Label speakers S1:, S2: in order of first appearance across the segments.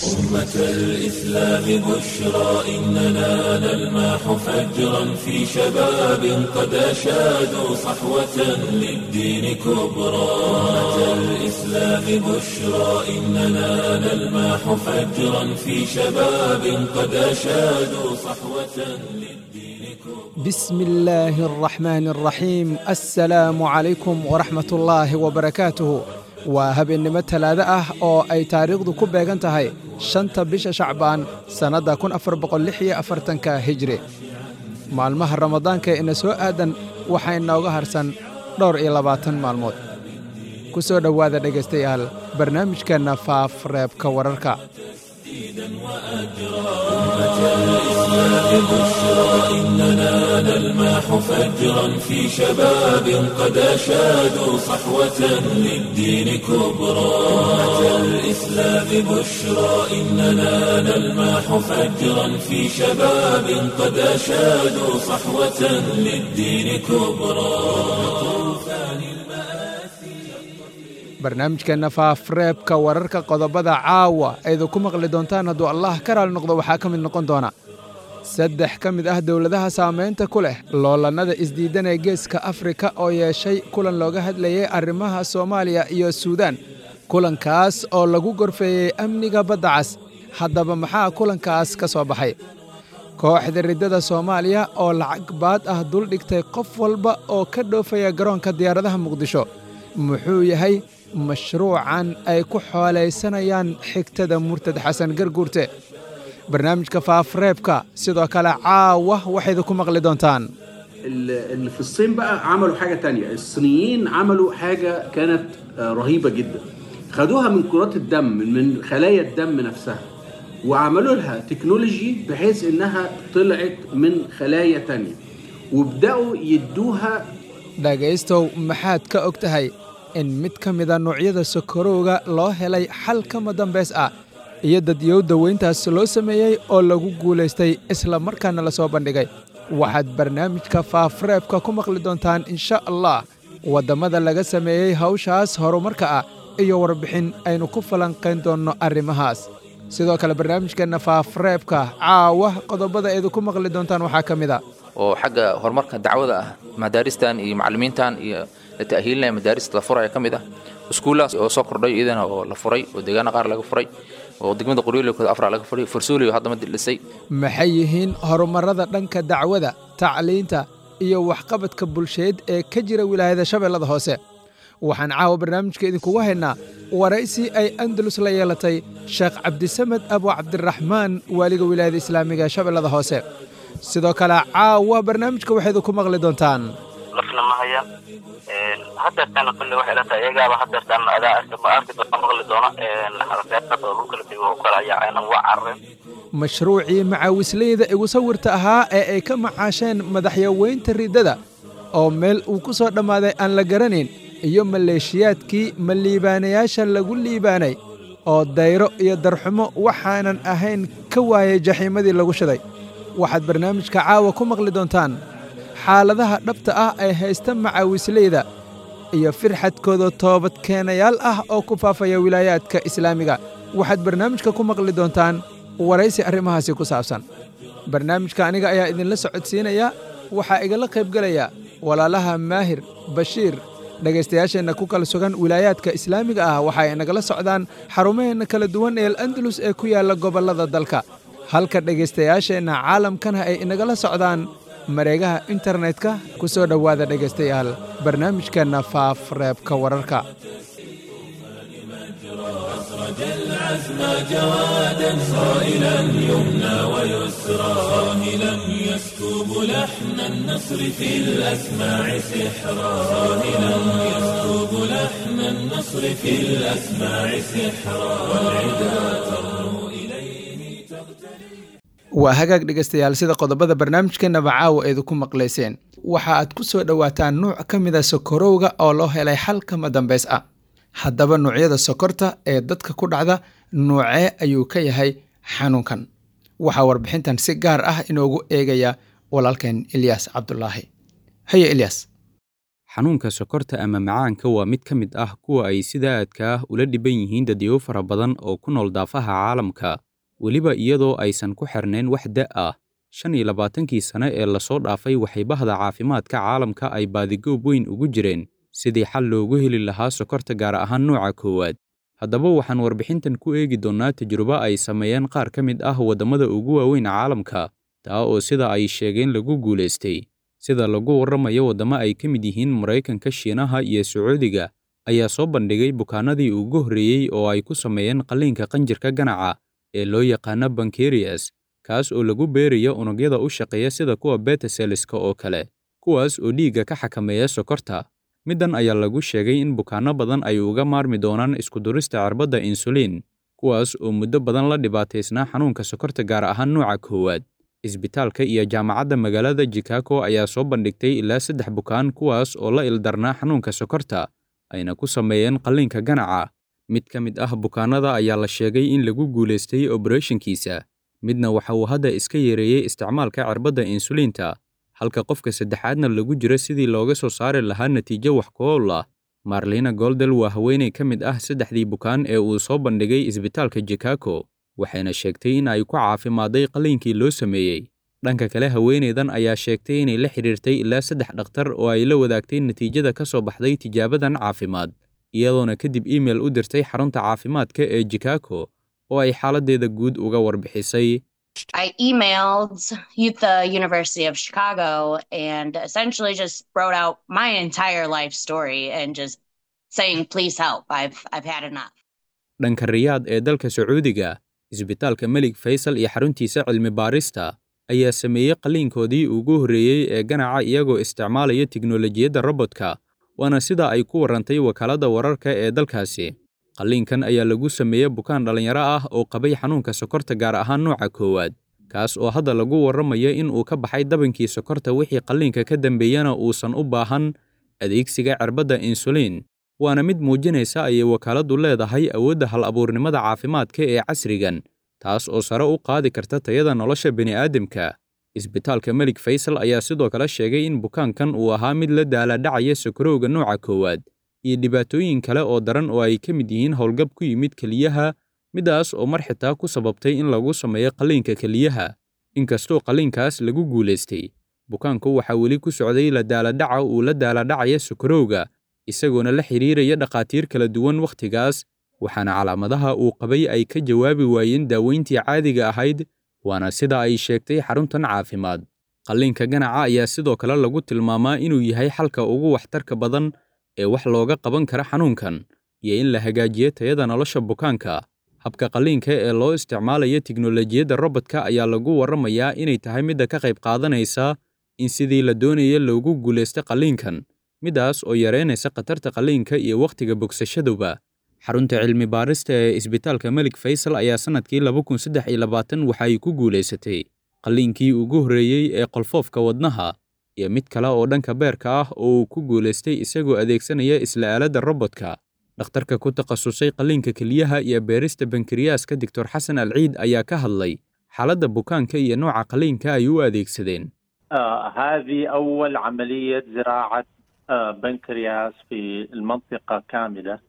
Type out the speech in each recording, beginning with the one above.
S1: أمة الإسلام بشرى إننا نلمح فجرا في شباب قد أشادوا صحوة للدين كبرى أمة الإسلام بشرى إننا نلمح فجرا في شباب قد أشادوا صحوة للدين كبرى
S2: بسم الله الرحمن الرحيم السلام عليكم ورحمة الله وبركاته waa habeennimo talaado ah oo ay taariikhdu ku beegan tahay shanta bisha shacbaan sannadda kun afar boqol lix iyo afartanka hijri maalmaha ramadaanka ina soo aadan waxaa inooga harsan dhowr iyo labaatan maalmood ku soo dhowaada dhegaystayaal barnaamijkeenna faaf reebka wararka
S1: بشرى إننا نلمح فجرا في شباب قد أشادوا صحوة للدين كبرى أمة الإسلام بشرى إننا نلمح فجرا في شباب قد أشادوا صحوة للدين كبرى طوفان
S2: barnaamijkeenna faafreebka wararka qodobada caawa aydu ku maqli doontaan hadduu allah ka raali noqdo waxaa ka mid noqon doona saddex ka mid ah dowladaha saamaynta ku leh loolannada isdiidan ee geeska afrika oo yeeshay kulan looga hadlayay arrimaha soomaaliya iyo suudaan kulankaas oo lagu gorfeeyey amniga badda cas haddaba maxaa kulankaas ka soo baxay kooxda riddada soomaaliya oo lacag baad ah dul dhigtay qof walba oo ka dhoofaya garoonka diyaaradaha muqdisho muxuu yahay mashruucan ay ku xoolaysanayaan xigtada murtad xasan garguurte barnaamijka faafreebka sidoo kale caawa waxaydu ku maqli doontaan
S3: اللي في الصين بقى عملوا حاجة تانية الصينيين عملوا حاجة كانت آه، رهيبة جدا خدوها من كرات الدم من خلايا الدم نفسها وعملوا لها تكنولوجي بحيث انها طلعت من خلايا تانية وبدأوا يدوها
S2: dhegaystow maxaad ka og tahay in mid ka mida noocyada sokorowga loo helay xal kama dambays ah iyo dadyow daweyntaas loo sameeyey oo lagu guulaystay isla markaana la soo bandhigay waxaad barnaamijka faafreebka ku maqli doontaan insha allah waddamada laga sameeyey hawshaas horumarka ah iyo warbixin aynu ku falanqayn doonno arrimahaas sidoo kale barnaamijkeenna faafreebka caawa qodobada aydu ku maqli doontaan waxaa ka mid a
S4: oo xagga horumarka dacwada ah madaaristan iyo macallimiintan iyo la ta'hiilinaya madaarista la furaya ka mid ah iskuullahaas oo soo kordhay iyadana oo la furay oo deegaana qaar laga furay oo degmada qoryoolekooda afra laga furay farsooliyo hadda madi dhisay
S2: maxay yihiin horumarrada dhanka dacwada tacliinta iyo waxqabadka bulsheed ee ka jira wilaayada shabeellada hoose waxaan caawa barnaamijka idinkugu haynaa waraysi ay andalus la yeelatay sheekh cabdisamed abu cabdiraxmaan waaliga wilaayada islaamiga ee shabeellada hoose sidoo kale caawa barnaamijka waxaydu ku maqli doontaan
S5: lafna ma hayaan hadeertana kulle waxay la tahay iyagaaba hadeertaan adaa arki ma arki doona maqli doona xarakeedad oo dhulka la tego oo kale ayaa aynan waa carareen
S2: mashruucii macaawisleyda igu sawirta ahaa ee ay ka macaasheen madaxyaweynta riddada oo meel uu ku soo dhammaaday aan la garanayn iyo maleeshiyaadkii ma liibaanayaasha lagu liibaanay oo dayro iyo darxumo waxaanan ahayn ka waayay jaxiimadii lagu shiday waxaad barnaamijka caawa ku maqli doontaan xaaladaha dhabta ah ee haysta macaawisleyda iyo firxadkooda toobadkeenayaal ah oo ku faafaya wilaayaadka islaamiga waxaad barnaamijka ku maqli doontaan waraysi arrimahaasi ku saabsan barnaamijka aniga ayaa idinla socodsiinaya waxaa igala qaybgelaya walaalaha maahir bashiir dhegaystayaasheenna ku kala sugan wilaayaadka islaamiga ah waxa ay nagala socdaan xarumaheenna kala duwan ee al-andalus ee ku yaalla gobollada dalka halka dhegaystayaasheenna caalamkana ay inagala socdaan mareegaha internetka ku soo dhowaada dhegaystayaal barnaamijkeenna faaf reebka wararka
S1: أخرج العزم جوادا صائلا يمنى ويسرى صاهلا يسكب لحن النصر في الأسماع سحرا صاهلا يسكب لحن النصر في الأسماع سحرا والعدا ترنو إليه تغتني
S2: waa hagaag dhegaystayaal sida qodobada barnaamijkeennaba caawa eedu ku maqlayseen waxa aad ku soo dhowaataan nuuc ka mida sokorowga oo loo helay xal kama dambays ah haddaba nuucyada sokorta ee dadka ku dhacda nuucee ayuu ka yahay xanuunkan waxaa warbixintan si gaar ah inoogu eegaya walaalkeen ilyaas cabdulaahi haye ilyaas
S6: xanuunka sokorta ama macaanka waa mid ka mid ah kuwa ay sida aadka ah ula dhiban yihiin dadyow fara badan oo ku nool daafaha caalamka weliba iyadoo aysan ku xirnayn wax da' ah shan iyo labaatankii sane ee lasoo dhaafay waxay bahda caafimaadka caalamka ay baadigoob weyn ugu jireen sidii xal loogu heli lahaa sokorta gaar ahaan nooca koowaad haddaba waxaan warbixintan ku eegi doonnaa tajrubo ay sameeyeen qaar ka mid ah waddamada ugu waaweyn caalamka taa oo sida ay sheegeen lagu guulaystay sida lagu warramayo waddamo ay ka mid yihiin maraykanka shiinaha iyo sacuudiga ayaa soo bandhigay bukaanadii ugu horreeyey oo ay ku sameeyeen qalliinka qanjirka ganaca ee loo yaqaano bankerias kaas oo lagu beerayo unugyada u shaqeeya sida kuwa betaseliska oo kale kuwaas oo dhiigga ka xakameeya sokorta middan ayaa lagu sheegay in bukaanno badan ay uga maarmi doonaan iskudurista cirbadda insuliin kuwaas oo muddo badan la dhibaataysnaa xanuunka sokorta gaar ahaan nooca koowaad isbitaalka iyo jaamacadda magaalada chicago ayaa soo bandhigtay ilaa saddex bukaan kuwaas oo la ildarnaa xanuunka sokorta ayna ku sameeyeen qalliinka ganaca mid ka mid ah bukaanada ayaa la sheegay in lagu guulaystay oberethonkiisa midna waxa uu hadda iska yareeyey isticmaalka cirbadda insuliinta halka qofka saddexaadna lagu jiro sidii looga soo saari lahaa natiijo wax ku-ool ah marlina goldel waa haweenay ka mid ah saddexdii bukaan ee uu soo bandhigay isbitaalka chicago waxayna sheegtay in ay ku caafimaaday qalliinkii loo sameeyey dhanka kale haweenaydan ayaa sheegtay inay la xidhiirtay ilaa saddex dhakhtar oo ay la wadaagtay natiijada ka soo baxday tijaabadan caafimaad iyadoona kadib iimail u dirtay xarunta caafimaadka ee chicago oo ay xaaladdeeda guud uga warbixisay
S7: I emailed the University of Chicago and essentially just wrote out my entire life story and just saying, please help. I've, I've had enough.
S6: dhanka riyaad ee dalka sacuudiga isbitaalka melig faysal iyo xaruntiisa cilmi baarista ayaa sameeyey qalliinkoodii ugu horreeyey ee ganaca iyagoo isticmaalaya tiknolojiyadda robodka waana sida ay ku warrantay wakaaladda wararka ee dalkaasi qalliinkan ayaa lagu sameeyey bukaan dhallinyaro ah oo qabay xanuunka sokorta gaar ahaan nooca koowaad kaas oo hadda lagu warramayo in uu ka baxay dabankii sokorta wixii qalliinka ka dambeeyana uusan u baahan adeegsiga cirbadda insuliin waana mid muujinaysa ayay wakaaladdu leedahay awoodda hal abuurnimada caafimaadka ee casrigan taas oo sare u qaadi karta tayada nolosha bini'aadamka isbitaalka melig faysal ayaa sidoo kale sheegay in bukaankan uu ahaa mid la daaladhacaya sokorowga nooca koowaad iyo dhibaatooyin kale oo daran oo ay ka mid yihiin howlgab ku yimid keliyaha midaas oo mar xitaa ku sababtay in lagu sameeyo qalliinka keliyaha inkastoo qalliinkaas lagu guulaystay bukaanku waxaa weli ku socday la daaladhaca uu la daaladhacaya sokorowga isagoona la xidhiiraya dhakhaatiir kala duwan wakhtigaas waxaana calaamadaha uu qabay ay ka jawaabi waayeen daaweyntii caadiga ahayd waana sida ay sheegtay xaruntan caafimaad qalliinka ganaca ayaa sidoo kale lagu tilmaamaa inuu yahay xalka ugu waxtarka badan ee wax looga qaban kara xanuunkan iyo in la hagaajiyo tayada nolosha bukaanka habka qalliinka ee loo isticmaalayo tiknolojiyadda robodka ayaa lagu warramayaa inay tahay midda ka qayb qaadanaysa in sidii la doonaya loogu guulaysto qalliinkan midaas oo yareynaysa khatarta qalliinka iyo wakhtiga bogsashaduba xarunta cilmi baarista ee isbitaalka melig faysal ayaa sannadkii laba kun saddex iyo labaatan waxa ay ku guulaysatay qalliinkii ugu horreeyey ee qolfoofka wadnaha iyo mid kale oo dhanka beerka ah oo uu ku guulaystay isagoo adeegsanaya isla aaladda robodka dhakhtarka ku takhasusay qalliinka keliyaha iyo beerista bankiriyaaska doctor xasan alciid ayaa ka hadlay xaaladda bukaanka iyo nooca qalliinka ay u adeegsadeen
S8: آه هذه أول عملية زراعة آه بنكرياس في المنطقة كاملة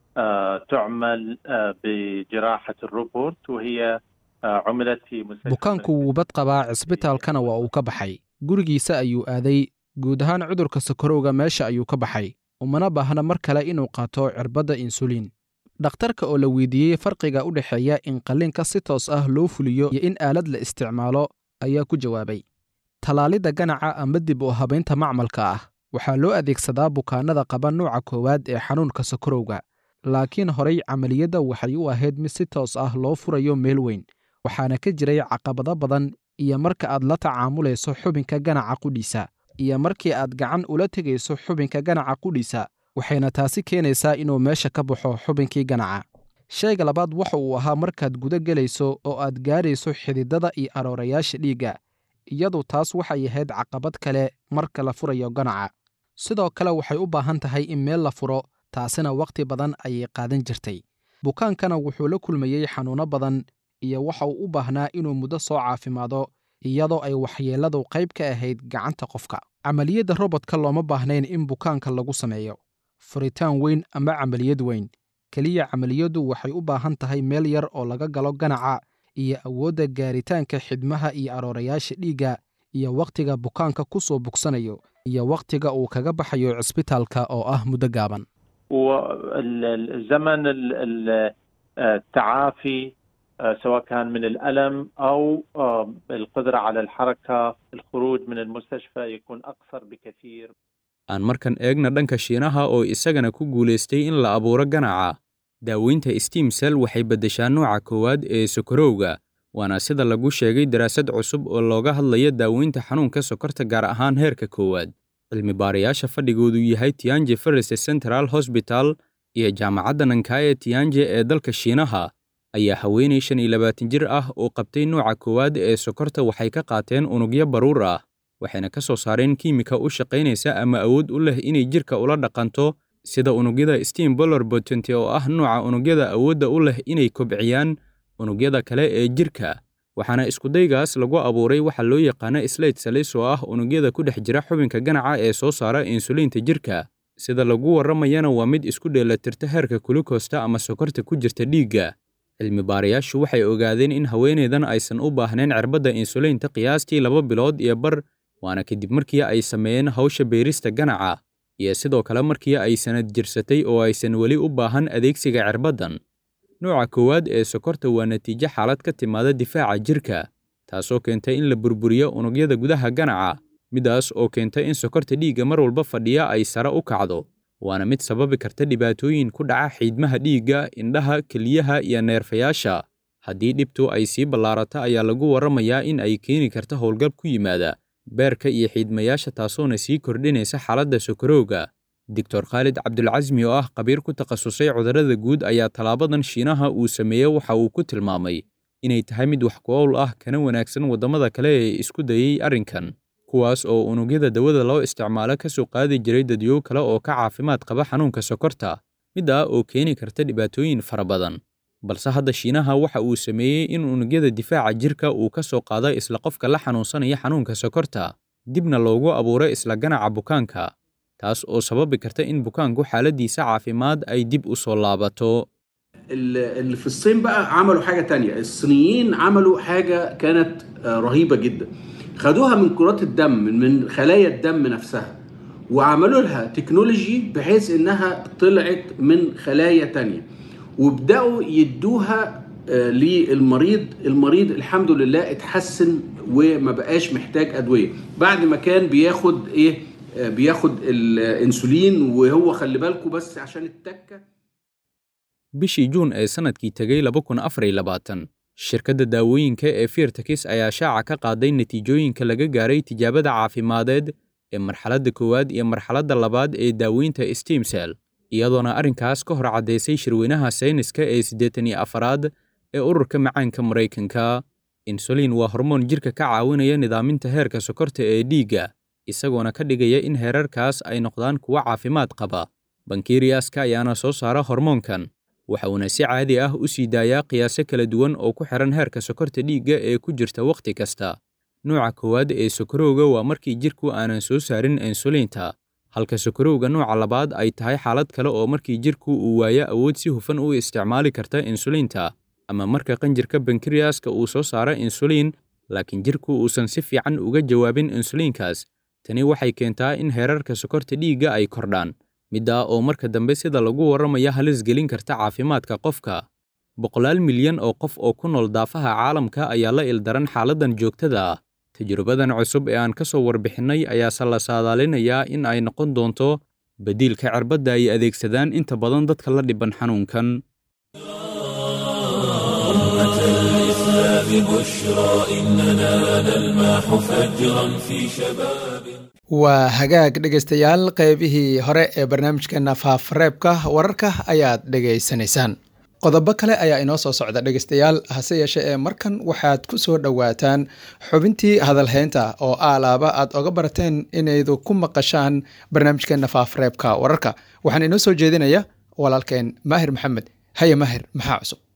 S8: آه تعمل آه بجراحة الروبوت وهي آه عملت في مستشفى
S2: bukaanku wuu bad qabaa cisbitaalkana waa uu ka baxay gurigiisa ayuu aaday guud ahaan cudurka sokorowga meesha ayuu ka baxay umana baahna mar kale inuu qaato cirbadda insuliin dhakhtarka oo la weydiiyey farqiga u dhexeeya in qalliinka si toos ah loo fuliyo iyo in aalad la isticmaalo ayaa ku jawaabay tallaalidda ganaca ama dib u habaynta macmalka ah waxaa loo adeegsadaa bukaannada qaba nuuca koowaad ee xanuunka sokorowga laakiin horay camaliyadda waxay u ahayd mid si toos ah loo furayo meel weyn waxaana ka jiray caqabado badan iyo marka aad la tacaamulayso xubinka ganaca qudhiisa iyo markii aad gacan ula tegayso xubinka ganaca qudhiisa waxayna taasi keenaysaa inuu meesha ka baxo xubinkii ganaca shayga labaad waxa uu ahaa markaad guda gelayso oo aad gaarayso xididada iyo aroorayaasha dhiigga iyadu taas waxay ahayd caqabad kale marka la furayo ganaca sidoo kale waxay u baahan tahay in meel la furo taasina wakhti badan ayay qaadan jirtay bukaankana wuxuu la kulmayey xanuunno badan iyo waxa uu u baahnaa inuu muddo soo caafimaado iyadoo ay waxyeelladu qayb ka ahayd gacanta qofka camaliyadda robotka looma baahnayn in bukaanka lagu sameeyo furitaan weyn ama camaliyad weyn keliya camaliyaddu waxay u baahan tahay meel yar oo laga galo ganaca iyo awoodda gaaritaanka xidmaha iyo aroorayaasha dhiigga iyo wakhtiga bukaanka ku soo bugsanayo iyo wakhtiga uu kaga baxayo cisbitaalka oo ah muddo gaaban
S8: والزمن التعافي سواء كان من الألم أو القدرة على الحركة الخروج من المستشفى يكون أقصر بكثير
S6: aan markan eegna dhanka shiinaha oo isagana ku guulaystay in la abuuro ganaca daaweynta steam cell waxay beddeshaa nooca koowaad ee sokorowga waana sida lagu sheegay daraasad cusub oo looga hadlaya daaweynta xanuunka sokorta gaar ahaan heerka koowaad cilmi baarayaasha fadhigoodu yahay tianje ferris central hosbital iyo jaamacadda nankaya tianje ee dalka shiinaha ayaa haweenay shan iyo labaatan jir ah oo qabtay nooca koowaad ee sokorta waxay ka qaateen unugyo baruur ah waxayna ka soo saareen kiimika u shaqaynaysa ama awood u leh inay jirka ula dhaqanto sida unugyada steam boller botent oo ah nooca unugyada awoodda u leh inay kobciyaan unugyada kale ee jirka waxaana iskudaygaas lagu abuuray waxa loo yaqaano slate salis oo ah unugyada ku dhex jira xubinka ganaca ee soo saara insuliinta jirka sida lagu warramayana waa mid isku dheelatirta heerka kulukoosta ama sokorta ku jirta dhiigga cilmi baarayaashu waxay ogaadeen in haweenaydan aysan u baahnayn cirbadda insuliinta qiyaastii laba bilood iyo bar waana kadib markii ay sameeyeen hawsha beerista ganaca iyo sidoo kale markii ay sanad jirsatay oo aysan weli u baahan adeegsiga cirbaddan nooca koowaad ee sokorta waa natiijo xaalad ka timaada difaaca jirka taasoo keentay in la burburiyo unugyada gudaha ganaca midaas oo keenta in sokorta dhiigga mar walba fadhiya ay sare u kacdo waana mid sababi karta dhibaatooyin ku dhaca xiidmaha dhiigga indhaha keliyaha iyo neerfayaasha haddii dhibtu ay sii ballaarato ayaa lagu warramayaa in ay keeni karta howlgab ku yimaada beerka iyo xiidmayaasha taasoona sii kordhinaysa xaaladda sokorowga doctor khaalid cabdulcasmi oo ah khabiir ku takhasusay cudurrada guud ayaa tallaabadan shiinaha uu sameeyey waxa uu ku tilmaamay inay tahay mid wax ku-owl ah kana wanaagsan waddamada kale ee isku dayey arrinkan kuwaas oo unugyada dawada loo isticmaalo ka soo qaadi jiray dadyo kale oo ka caafimaad qaba xanuunka sokorta mid ah oo keeni karta dhibaatooyin fara badan balse hadda shiinaha waxa uu sameeyey in unugyada difaaca jirka uu ka soo qaado isla qofka la xanuunsanaya xanuunka sokorta dibna loogu abuuro isla ganaca bukaanka taas oo sababi karta in bukaanku xaaladiisa caafimaad ay dib u soo laabato
S3: اللي في الصين بقى عملوا حاجة تانية الصينيين عملوا حاجة كانت رهيبة جدا خدوها من كرات الدم من خلايا الدم نفسها وعملوا لها تكنولوجي بحيث انها طلعت من خلايا تانية وبدأوا يدوها للمريض المريض الحمد لله اتحسن وما بقاش محتاج ادويه بعد ما كان بياخد ايه بياخد الانسولين وهو خلي بالكم بس عشان التكه
S6: bishii juun ee sannadkii tegay laba kun afar iyo labaatan shirkadda daawooyinka ee firtakis ayaa shaaca ka qaaday natiijooyinka laga gaaray tijaabada caafimadeed ee marxaladda koowaad iyo marxaladda labaad ee daaweynta stemsel iyadoona arrinkaas ka hor caddaysay shirweynaha sayniska ee siddeetan iyo afaraad ee ururka macaanka maraykanka insulin waa hormoon jirka ka caawinaya nidaaminta heerka sokorta ee dhiigga isagoona ka dhigaya in heerarkaas ay noqdaan kuwo caafimaad qaba bankeriyaska ayaana soo saara hormoonkan waxa uuna si caadi ah u sii daayaa qiyaaso kala duwan oo ku xihan heerka sokorta dhiigga ee ku jirta wakhti kasta nooca koowaad ee sokorowga waa markii jirku aanan soo saarin insuliinta halka sokorowga nooca labaad ay tahay xaalad kale oo markii jirku uu waayo awood si hufan u isticmaali karta insuliinta ama marka qanjirka bankeriyaska uu soo saaro insuliin laakiin jirku uusan si fiican uga jawaabin insuliinkaas tani waxay keentaa in heerarka sokorta dhiigga ay kordhaan middaa oo marka dambe sida lagu warramaya halis gelin karta caafimaadka qofka boqolaal milyan oo qof oo ku nool daafaha caalamka ayaa la ildaran xaaladdan joogtada ah tajrubadan cusub ee aan ka soo warbixinnay ayaase la saadaalinayaa in ay noqon doonto beddiilka cirbadda ay adeegsadaan inta badan dadka la dhiban xanuunkan
S2: waa hagaag dhegaystayaal qaybihii hore ee barnaamijkeena faafareebka wararka ayaad dhegaysanaysaan qodobo kale ayaa inoo soo socda dhegaystayaal hase yeeshee ee markan waxaad ku soo dhowaataan xubintii hadalhaynta oo aalaaba aad oga barateen inaydu ku maqashaan barnaamijkeena faafareebka wararka waxaan inoo soo jeedinaya walaalkeen maahir maxamed haye maahir maxaa cusub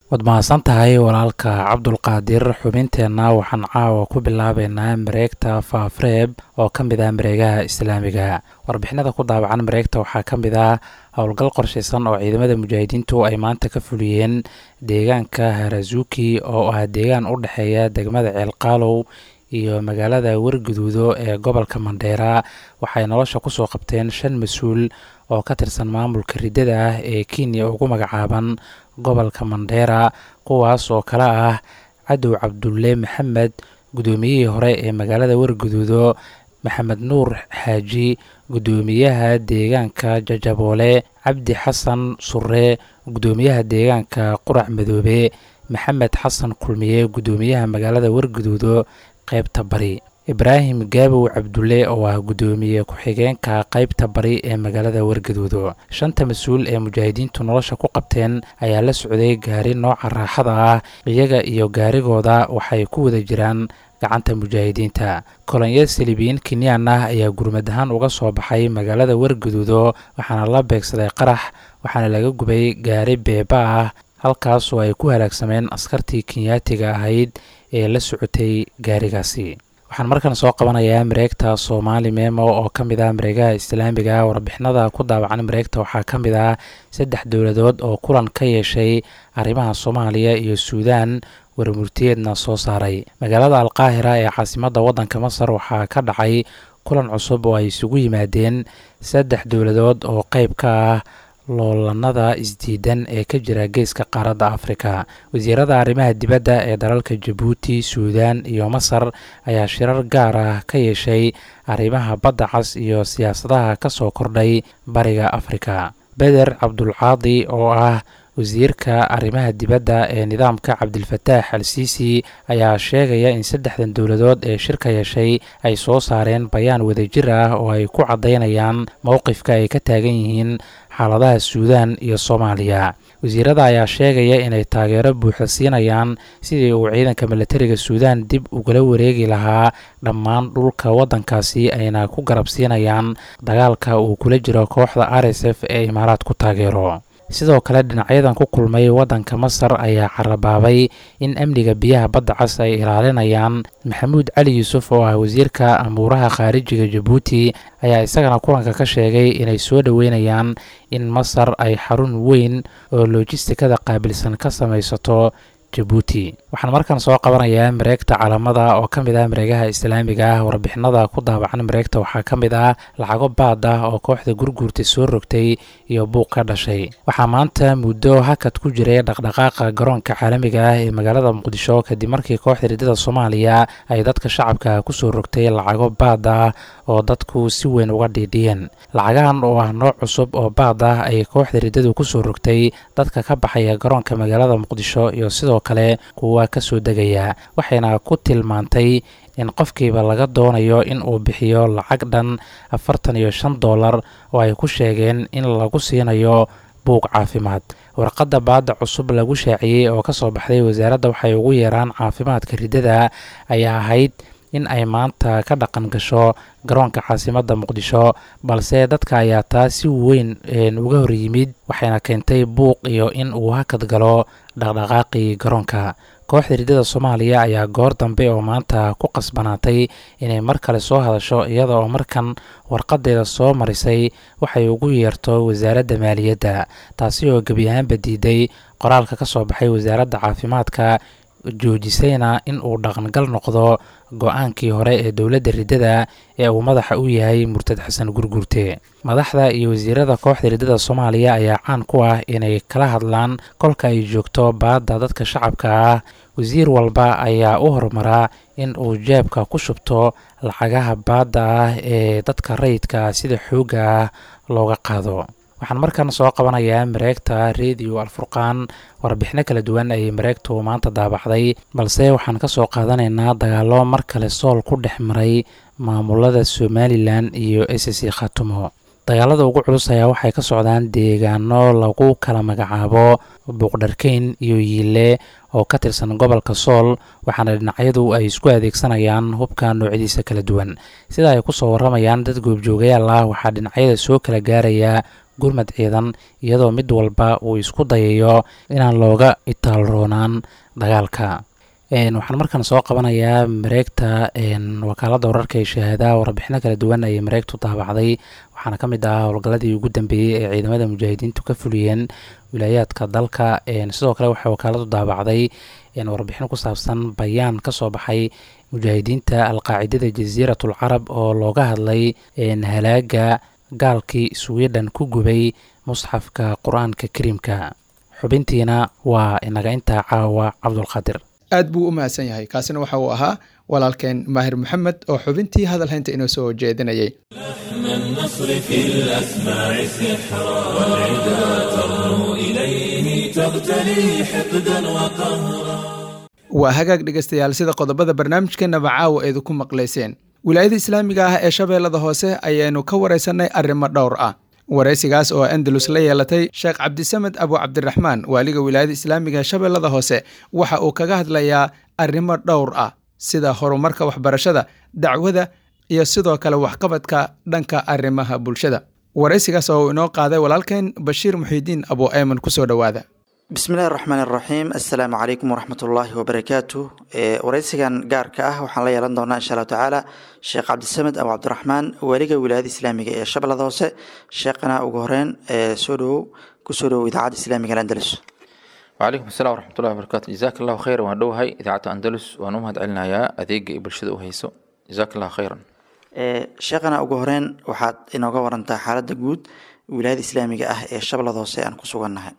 S9: waad mahadsan tahay walaalka cabdulqaadir xubinteenna waxaan caawa ku bilaabeynaa mareegta faafreeb oo ka mid ah mareegaha islaamiga warbixinada ku daabacan mareegta waxaa ka mid ah howlgal qorshaysan oo ciidamada mujaahidiintu ay maanta ka fuliyeen deegaanka harazuki oo ah deegaan u dhexeeya degmada ceelqaalow iyo magaalada warguduudo ee gobolka mandheera waxay nolosha kusoo qabteen shan mas-uul oo ka tirsan maamulka riddada ah ee kenya ugu magacaaban gobolka mandheera kuwaas oo kale ah cadow cabdulle maxamed guddoomiyihii hore ee magaalada warguduudo maxamed nuur xaaji guddoomiyaha deegaanka jajaboole cabdi xasan surre guddoomiyaha deegaanka qurac madoobe maxamed xasan kulmiye guddoomiyaha magaalada warguduudo qaybta bari ibraahim gaabow cabdulle oo ah guddoomiye ku-xigeenka qaybta bari ee magaalada wargaduudo shanta mas-uul ee mujaahidiintu nolosha ku qabteen ayaa la socday gaari nooca raaxada ah iyaga iyo gaarigooda waxay ku wada jiraan gacanta mujaahidiinta kolonyo salibiyiin kenyan ah ayaa gurmad ahaan uga soo baxay magaalada wargaduudo waxaana la beegsaday qarax waxaana laga gubay gaari beeba ah halkaas oo ay ku halaagsameen askartii kenyaatiga ahayd ee la socotay gaarigaasi waxaan markan soo qabanayaa mareegta soomaali memo oo ka mid ah mareegaha islaamiga warbixinada ku daawacan mareegta waxaa ka mid ah saddex dowladood oo kulan ka yeeshay arrimaha soomaaliya iyo suudaan warmurtiyeedna soo saaray magaalada alqaahira ee caasimadda waddanka masar waxaa ka dhacay kulan cusub oo ay isugu yimaadeen saddex dowladood oo qeyb ka ah loolanada isdiidan ee ka jira geeska qaaradda afrika wasiirada arrimaha dibadda ee dalalka jabuuti suudaan iyo masar ayaa shirar gaar ah ka yeeshay arrimaha badda cas iyo siyaasadaha ka soo kordhay bariga afrika beder cabdulcaadi oo ah wasiirka arrimaha dibadda ee nidaamka cabdilfataax al siisi ayaa sheegaya in saddexdan dowladood ee shirka yeeshay ay soo saareen bayaan wadajir ah oo ay ku caddaynayaan mowqifka ay ka taagan yihiin xaaladaha suudaan iyo soomaaliya wasiirada ayaa sheegaya inay taageero buuxda siinayaan sidii uu ciidanka milatariga suudaan dib ugala wareegi lahaa dhammaan dhulka waddankaasi ayna ku garab siinayaan dagaalka uu kula jiro kooxda r s f ee imaaraadku taageero sidoo kale dhinacyadan ku kulmay waddanka masar ayaa carabaabay in amniga biyaha badda cas ay ilaalinayaan maxamuud cali yuusuf oo ah wasiirka amuuraha khaarijiga jabuuti ayaa isagana kulanka ka sheegay inay soo dhoweynayaan in masar ay xarun weyn oo lojistikada qaabilsan ka samaysato jabuuti waxaan markan soo qabanayaa mareegta calamada oo ka mid ah mareegaha islaamiga ah warbixinada ku daabacan mareegta waxaa ka mid ah lacago baad ah oo kooxda gurguurta soo rogtay iyo buuq ka dhashay waxaa maanta muddo hakad ku jiray dhaqdhaqaaqa garoonka caalamiga ah ee magaalada muqdisho kadib markii kooxda riddada soomaaliya ay dadka shacabka kusoo rogtay lacago baad ah oo dadku si weyn uga dhiidhiyeen lacagahan oo ah nooc cusub oo baad ah ay kooxda riddadu kusoo rogtay dadka ka baxaya garoonka magaalada muqdisho iyo sidoo kale kuwa ka soo degaya waxayna ku tilmaantay in qofkiiba laga doonayo in uu bixiyo lacag dhan afartan iyo shan dollar oo ay ku sheegeen in lagu siinayo buuq caafimaad warqadda baadda cusub lagu shaaciyey oo ka soo baxday wasaaradda waxay ugu yeeraan caafimaadka riddada ayaa ahayd in ay maanta ka dhaqan gasho garoonka caasimadda muqdisho balse dadka ayaa taa si weyn uga hor yimid waxayna keentay buuq iyo in uu hakad galo dhaqdhaqaaqii garoonka kooxda riddada soomaaliya ayaa goor dambe oo maanta ku qasbanaatay inay mar kale soo hadasho iyada oo markan warqadeeda soo marisay waxay ugu yeerto wasaaradda maaliyadda taasi oo gebi ahaanba diiday qoraalka ka soo baxay wasaaradda caafimaadka joojisayna in uu dhaqangal noqdo go-aankii hore ee dowladda riddada ee uu madaxa u yahay murtad xasan gurgurte madaxda iyo wasiirada kooxda riddada soomaaliya ayaa caan ku ah inay kala hadlaan kolka ay joogto baadda dadka shacabka ah wasiir walba ayaa u horumaraa in uu jeebka ku shubto lacagaha baadda ah ee dadka rayidka sida xoogga ah looga qaado waxaan markan soo qabanayaa mareegta rediyo alfurqaan warbixino kala duwan ayay mareegtu maanta daabacday balse waxaan ka soo qaadanaynaa dagaalo mar kale sool ku dhex maray maamulada somalilan iyo s c khatumo dagaalada ugu culus ayaa waxay ka socdaan deegaano lagu kala magacaabo buuqdharkeyn iyo yiile oo ka tirsan gobolka sool waxaana dhinacyadu ay isku adeegsanayaan hubka noocyadiisa kala duwan sida ay kusoo waramayaan dad goobjoogayaal ah waxaa dhinacyada soo kala gaaraya gurmad ciidan iyadoo mid walba uu isku dayayo inaan looga itaalroonaan dagaalka waxaan markaan soo qabanayaa mareegta wakaaladda wararka ee shahaadaha warbixino kala duwan ayay mareegtu daabacday waxaana ka mid ah howlgalladii ugu dambeeyey ee ciidamada mujaahidiintu ka fuliyeen wilaayaadka dalka sidoo kale waxay wakaaladu daabacday warbixino ku saabsan bayaan ka soo baxay mujaahidiinta alqaacidada jasiiratul carab oo looga hadlay halaaga gaalkii sweden ku gubay musxafka qur-aanka kariimka xubintiina waa inaga intaa caawa cabdulqaadir
S2: aad buu u mahadsan yahay kaasina waxa uu ahaa walaalkeen maahir maxamed oo xubintii hadal haynta inoo soo jeedinayay
S1: النصر في الأسماع سحرا والعدا ترنو إليه تغتلي حقدا وقهرا
S2: waa hagaag dhegaystayaal sida qodobada barnaamijkeenaba caawa eedu ku maqlayseen wilaayada islaamiga ah ee shabeellada hoose ayaanu ka waraysanay arrimo dhowr ah waraysigaas oo andalus la yeelatay sheekh cabdisamed abu cabdiraxmaan waaliga wilaayada islaamiga ee shabeellada hoose waxa uu kaga hadlayaa arrimo dhowr ah sida horumarka waxbarashada dacwada iyo sidoo kale waxqabadka dhanka arrimaha bulshada waraysigaas oo uu inoo qaaday walaalkeen bashiir muxiidiin abu ayman kusoo dhowaada
S10: bismillahi raxmaan iraxiim assalaamu calaykum waraxmat ullaahi wabarakaatu waraysigan gaarka ah waxaan la yeelan doonaa insha allahu tacaala sheekh cabdisamed abu cabdiraxmaan waaliga wilaayada islaamiga ee shabeellada hoose sheekhana ugu horeyn soo dhowow kusoo dhowow idaacadda islaamiga alandalus
S4: وعليكم السلام ورحمة الله وبركاته جزاك الله خيرا waan dhowahay idaacadda andalus waan u mahad celinayaa adeega ay bulshada u hayso jazaak allah khayran
S10: sheekhana ugu horeyn waxaad inooga warantaa xaaladda guud wilaayada islaamiga ah ee shabeellada hoose aan ku sugannahay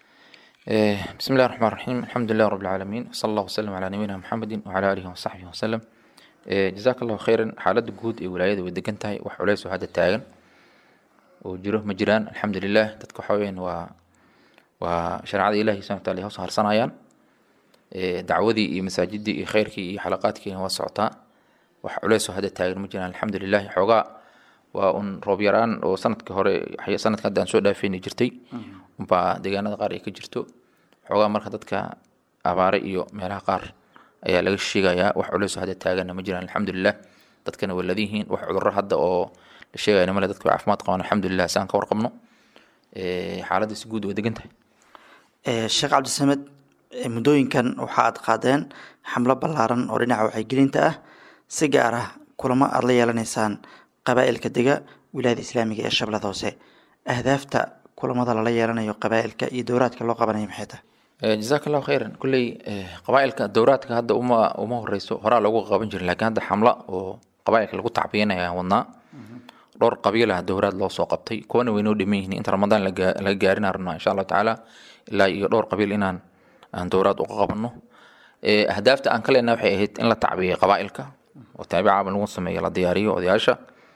S4: بسم الله الرحمن الرحيم الحمد لله رب العالمين وصلى الله وسلم على نبينا محمد وعلى آله وصحبه وسلم جزاك الله خيرا xaaladda guud ee wilaayada way degan tahay wax culeys oo hadda taagan oo jiro ma jiraan alxamdulilah dadka waxa weyaan waa waa shareecada ilahi subxana wataala ay hoos harsanayaan dacwadii iyo masaajidii iyo khayrkii iyo xalaqaadkiina waa socotaa wax culeys oo hadda taagan ma jiraan alxamdulilah xoogaa waa un roob yaraan oo sanadkii hore sanadka hadda aan soo dhaafeyni jirtay unbaa deegaanada qaar ay ka jirto xoogaa marka dadka abaare iyo meelaha qaar ayaa laga sheegayaa wax culeys oo hadda taaganna ma jiraan alxamdulilah dadkana waa ladiyihiin wax cudurro hadda oo la sheegayna male dadka way caafimaad qabaan alxamdulilah si aan ka warqabno xaaladda si guud way degan tahay
S10: sheekh cabdisamed muddooyinkan waxa aad qaadeen xamlo ballaaran oo dhinaca wacyigelinta ah si gaar ah kulamo aad la yeelanaysaan qabaa'ilka dega wilaayada islaamiga ee shabeellada hoose ahdaafta kulamada lala yeelanayo qabaa'ilka iyo dowraadka loo qabanayo maxay tahay
S4: jazaak allahu khayran kulley qabaa'ilka dowraadka hadda uma uma horeyso horaa loogu qaban jiray laakiin hadda xamla oo qabaa'ilka lagu tacbiyanaya aan wadnaa dhowr qabiilah dowraad loo soo qabtay kuwana way noo dhiman yihiin inta ramadaan laga gaarinaa rabnaa insha allahu tacaala ilaa iyo dhowr qabiil inaan aan dowraad uga qabanno ahdaafta aan ka leenahay waxay ahayd in la tacbiyay qabaa'ilka oo taabicaaba lagu sameeyo la diyaariyo odayaasha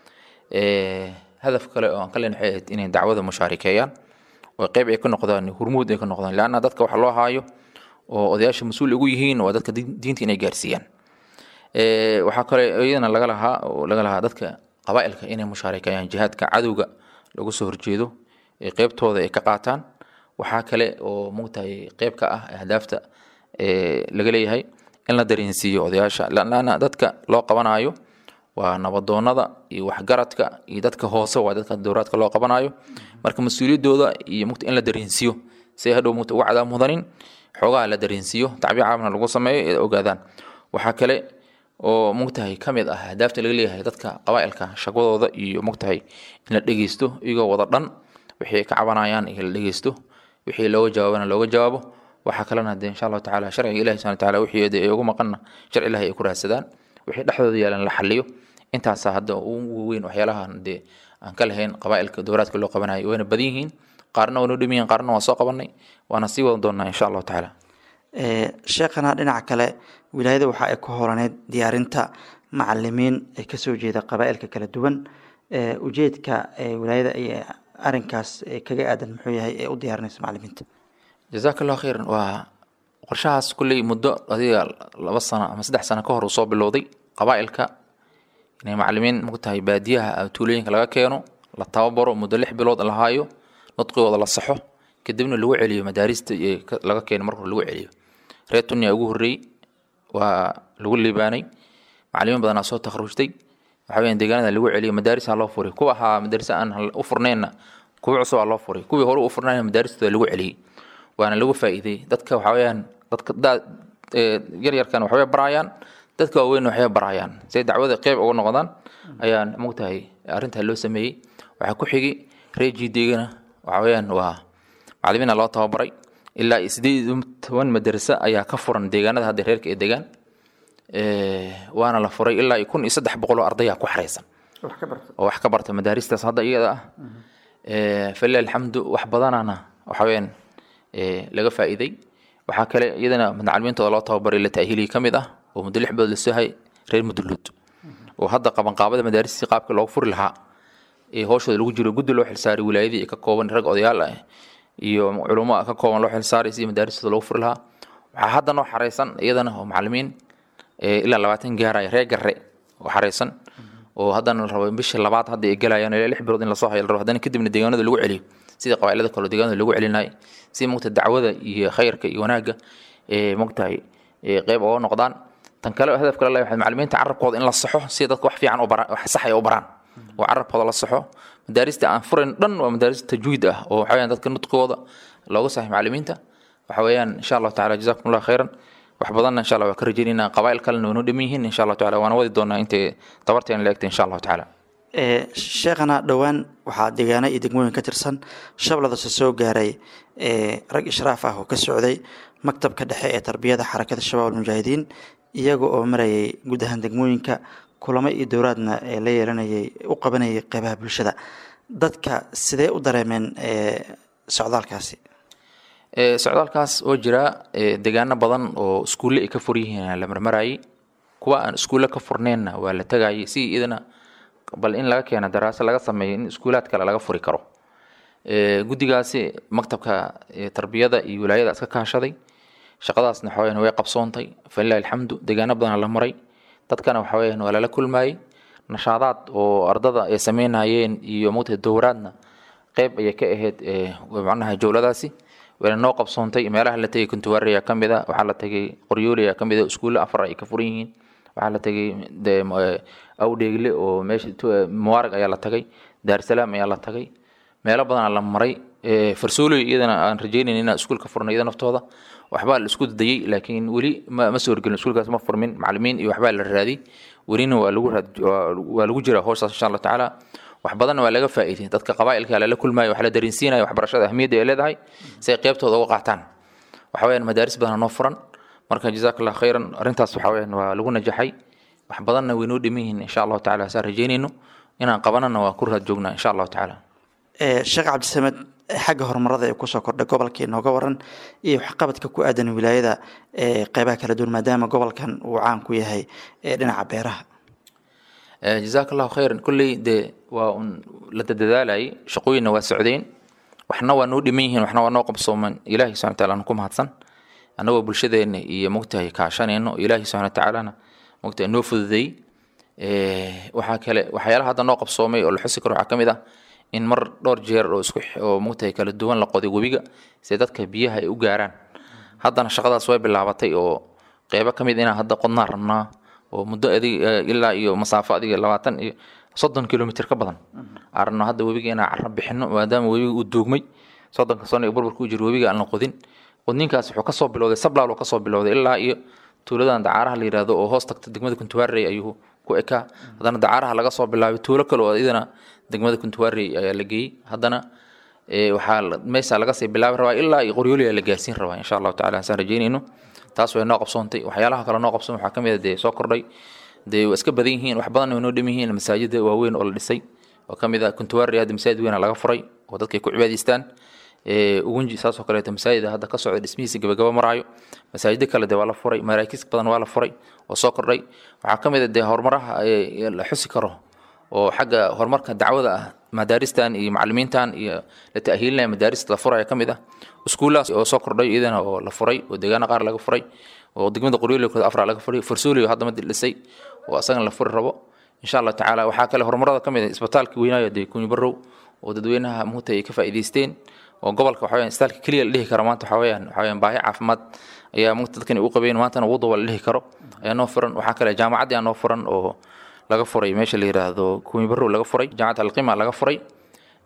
S4: hadaf kale oo aan ka leenahay waxay ahayd inay dacwada mushaarikeeyaan oo qeyb ay ka noqdaan hurmuud ay ka noqdaan leanna dadka waxa loo haayo oo odayaasha mas-uul ugu yihiin waa dadka diinta inay gaarsiiyaan waxaa kale iyadana laga lahaa oo laga lahaa dadka qabaa'ilka inay mushaarikeeyaan jihaadka cadowga lagu soo horjeedo ee qeybtooda ay ka qaataan waxaa kale oo mugtahay qeyb ka ah ahdaafta laga leeyahay in la dareensiiyo odayaasha laana dadka loo qabanayo waa nabadoonada iyo waxgaradka iyo dadka hoose waa dadka dowraadka loo qabanayo marka mas-uuliyadooda iyo mugta in la dareensiiyo si ay hadhow mugta uga cadaab mudanin xoogaha la dareensiiyo tacbiir caamna lagu sameeyo ee ogaadaan waxaa kale oo mugtahay ka mid ah ahdaafta laga leeyahay dadka qabaa'ilka shaqadooda iyo mugtahay in la dhegeysto iyagoo wada dhan wixii ay ka cabanayaan iyo la dhegeysto wixii looga jawaabana looga jawaabo waxaa kalena dee insha allahu tacaala sharciga ilahi subhana wataala wixii ay ugu maqanna sharci ilahi ay ku raadsadaan wixii dhexdooda yaalan la xaliyo intaasaa hadda ugu weyn waxyaalahan dee aan ka lahayn qabaa'ilka dowlaadka loo qabanayo wayna badan yihiin qaarna waa noo dhiman yihiin qaarna waan soo qabanay waana sii wadan doonaa insha allahu tacaala
S10: sheekhana dhinaca kale wilaayada waxa ay ku holaneyd diyaarinta macalimiin ee kasoo jeeda qabaa'ilka kala duwan ujeedka wilaayada ay arinkaas kaga aadan muxuu yahay ee u diyaarinaysa macalimiinta
S4: jazaak allahu khayran waa qorshahaas kulley muddo adiga laba sano ama saddex sano ka hor uu soo bilowday qabaa'ilka inay macalimiin mugtahay baadiyaha tuulooyinka laga keeno la tababaro muddo lix bilood la haayo nudqigooda la saxo kadibna lagu celiyo madaarista laga keeno marka lagu celiyo reer tunya ugu horreeyey waa lagu liibaanay macalimiin badanaa soo takharujtay waxa weyan deegaanada lagu celiyo madaarisa loo furay kuwa ahaa madarisa aan u furneenna kuwii cusub aa loo furay kuwii hore u furnayna madaaristooda lagu celiyey waana lagu faa'iiday dadka waxa weeyaan dadka daa- ee, yaryarkan waxbay barayaan dadka waaweyn waxbay barayaan say dacwada qeyb uga noqdaan ayaan mogtahay arrintaa loo sameeyey waxaa ku xigi reejiideegana waxa weeyaan waa macalimiina loo tababaray ilaa iyo sideed iyo toban madarasa ayaa ka furan deegaanada hadda reerka ee degaan Ee, waana la furay ilaa iyo kun iyo saddex boqol oo ardayaa ku xareysan
S10: wax ka barta
S4: oo wax ka barta madaaristaas hadda iyada ah Ee, falilah alxamdu wax badanana waxa weeyaan ee, laga faa'iiday waxaa kale iyadana macalimiintooda loo tababaray la ta'hiiliyey ka mid ah oo muddo lix bilood lasoo hay reer muduluud oo hadda qabanqaabada madaaristii qaabka loogu furi lahaa ee hooshooda lagu jiro guddi loo xilsaaray wilaayadii ka kooban rag odayaal ah iyo culummo ka kooban loo xilsaaray sidii madaaristooda loogu furi lahaa waxaa hadda noo xareysan iyadana oo macalimiin ee ilaa labaatan gaaraya reer garre oo xareysan oo haddana la rabo in bishii labaad hadda ay galayaan ilaa lix bilood in lasoo hayo la rabo haddana kadibna deegaanada lagu celiyo sida qabaa'ilada kale oo deegaanada lagu celinay si mogta dacwada iyo khayrka iyo wanaagga ee mogtahay ee qeyb uga noqdaan tan kale hadaf kale leeyahay macalimiinta carabkooda in la saxo si dadka wax fiican u baraan wax sax ay u baraan oo carabkooda la saxo madaarista aan furayn dhan waa madaaris tajwiid ah oo waxa weeyaan dadka nutqooda looga saxay macalimiinta waxa weeyaan insha allahu tacaala jazakum allah khayran wax badanna insha allah waa ka rajaynaynaa qabaa'il kalena waa noo dhaman yihiin insha allahu tacaala waana wadi doonaa intay tabarteena la egtay insha allahu tacaala
S10: ee sheekhana dhowaan waxaa deegaano iyo degmooyin ka tirsan shabladase soo gaaray ee rag ishraaf ah oo ka socday maktabka dhexe ee tarbiyada xarakada shabaab almujaahidiin iyaga oo marayay guud ahaan degmooyinka kulamo iyo dowlaadna ee la yeelanayay u qabanayay qeybaha bulshada dadka sidee u dareemeen ee socdaalkaasi
S4: Ee, socdaalkaas oo jira ee, deegaano badan oo iskuulle ay ka fur yihiin la marmarayay kuwa aan iskuulle ka furneenna waa la tegayay si iyadana bal in laga keeno daraaso laga sameeyo in iskuulaad kale laga furi karo Ee, guddigaasi maktabka ee, tarbiyada iyo wilaayada iska kaashaday shaqadaasna waxa weyaan way qabsoontay falilahi alxamdu deegaano badana la maray dadkana waxa weyaan waa lala kulmayey nashaadaad oo ardada ay sameynayeen iyo mogtahay dowraadna qeyb ayay ka ahayd ee, macnaha jowladaasi wayna noo qabsoontay meelaha la tegay kuntuwaari ayaa ka mid a waxaa la tegay qoryooli ayaa ka mid a iskuulle afar ay ka furan yihiin waxaa la tegay de awdheegle oo meesha tu- muwaarag ayaa la tagay daarsalaam ayaa la tagay meelo badanaa la maray Ee, farsooley iyadana aan rajaynayn inaan iskuul ka furno iyada naftooda waxbaa la isku dayay laakiin weli ma ma soo horgelin iskuulkaas ma furmin macalimiin iyo waxbaa la raadiyey welina waa lagu raad waa- waa lagu jiraa howshaas insha allahu tacaala wax badanna waa laga faa'iiday dadka qabaa'ilka lala kulmayo wax la dareensiinayo waxbarashada ahmiyadda ay leedahay si ay qeybtooda uga qaataan waxa weyaan madaaris badan noo furan marka jazaak allah khayran arrintaas waxa weyaan waa lagu najaxay wax badanna way noo dhiman yihiin insha allahu tacaala saan rajaynayno inaan qabanana waa ku raad joognaa insha allahu tacaala
S10: ee sheekh cabdisamed xagga horumarada ee kusoo kordhay gobolka inooga waran iyo waxqabadka ku aadan wilaayada ee qeybaha kala duwan maadaama gobolkan uu caan ku yahay ee dhinaca beeraha
S4: Eh, jazaak allahu khayran kolley dee waa un la dadaalayay shaqooyinna waa socdeen waxna waa noo dhiman yihiin waxna waa noo qabsooman ilaahi subxana wataala aan ku mahadsan annagoo bulshadeenna iyo mogtahay kaashanayno ilaahi subxana watacaalana mogtahay noo fududeey Eh, waxaa kale waxyaalaha hadda noo qabsoomay oo la xusi karo waxaa ka mid ah in mar dhowr jeer oo isku x- oo mogtahay kala duwan la qoday webiga si dadka biyaha ay u gaaraan haddana shaqadaas way bilaabatay oo qeybo ka mid inaan hadda qodnaan rabnaa oo muddo adig eh, ilaa iyo masaafo adiga labaatan iyo soddon kilomitr ka badan aan rabno hadda webiga inaan carro bixino maadaama webiga uu duugmay soddonka sano ee burburka u jiro webiga aan la qodin qodninkaas wuxuu kasoo bilowday sablaal oo kasoo bilowday ilaa iyo tuuladan dacaaraha la yidhaahdo oo hoos tagta degmada kuntuwaarey ayuu ku ekaa haddana dacaaraha laga soo bilaabay tuulo kale oo idana degmada kuntuwaarey ayaa la geeyey haddana ee, waxaa la- meesha laga sii bilaabi rabaa ilaa iyo qoryooliya la gaarsiin rabaa insha allahu tacala saan rajeynayno taas way noo qabsoontay waxyaalaha kale noo qabsoon waxaa ka mid a dee soo kordhay dee waa iska badan yihiin wax badan way noo dhiman yihiin masaajida waaweyn oo la dhisay oo ka mid ah kuntuwaari hadda masaajid weyn laga furay oo dadka ay ku cibaadaystaan Ee, ugunji saasoo kaleeto masaajida hadda ka socda dhismihiisa gabagaba maraayo masaajido kale dee waa la furay maraakiis badan waa la furay oo soo kordhay waxaa ka mid a dee horumaraha ee la xusi karo oo xagga horumarka dacwada ah madaaristan iyo macalimiintan iyo la ta'hiilinaya madaaris la furaya ka mid ah iskuulahaas oo soo kordhay iyadana oo la furay oo deegaano qaar laga furay oo degmada qoryoolkooda afra laga furay farsoolio hadda mid dhisay oo asagana la furi rabo insha allah tacaala waxaa kale horumarada ka mid ah isbitaalka weynaayo dee kunyi barow oo dadweynaha muhta ay ka faa'iidaysteen oo gobolka waxa weyaan isbitaalka keliya la dhihi karo maanta waxa weyaan waxa weyaan baahi caafimaad ayaa muhta dadkan u qabeen maantana wuduba la dhihi karo ayaa noo furan waxaa kale jaamacaddii aa noo furan oo laga furay meesha la yiraahdo kunyi barow laga furay jaamacad alqima laga furay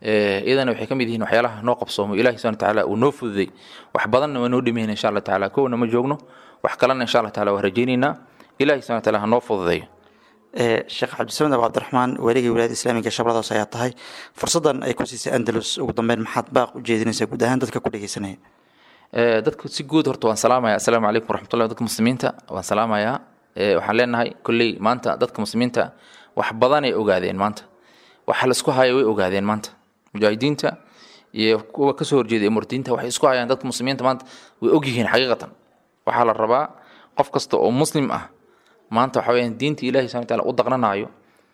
S4: iyadana waxay ka mid yihiin waxyaalaha noo qabsoomo ilahi subhana watacaala uu noo fududay wax badanna waa noo dhimayna insha allah tacaala kowna ma joogno wax kalena insha allah tacaala waa rajaynaynaa ilahi subhana wataala ha noo fududeeyo
S10: sheekh cabdisamed abu cabdiraxmaan weligii wilaayada islaamiga shabeelladoos ayaa tahay fursaddan ay ku siisay andalus ugu dambeyn maxaad baaq u jeedinaysaa guud ahaan dadka ku dhegeysanaya
S4: dadka si guud horta waan salaamaya assalaamu calaykum waraxmatullahi dadka muslimiinta waan salaamayaa waxaan leenahay kolley maanta dadka muslimiinta wax badanay ogaadeen maanta waxa laisku haya way ogaadeen maanta mujaahidiinta iyo kuwa kasoo horjeeda murdiinta waxay isku hayaan dadka muslimiinta maanta way ogyihiin xaqiiqatan waxaa la rabaa qof kasta oo muslim ah maanta waxa weyaan diinta ilahi subhana wataala u daqnanayo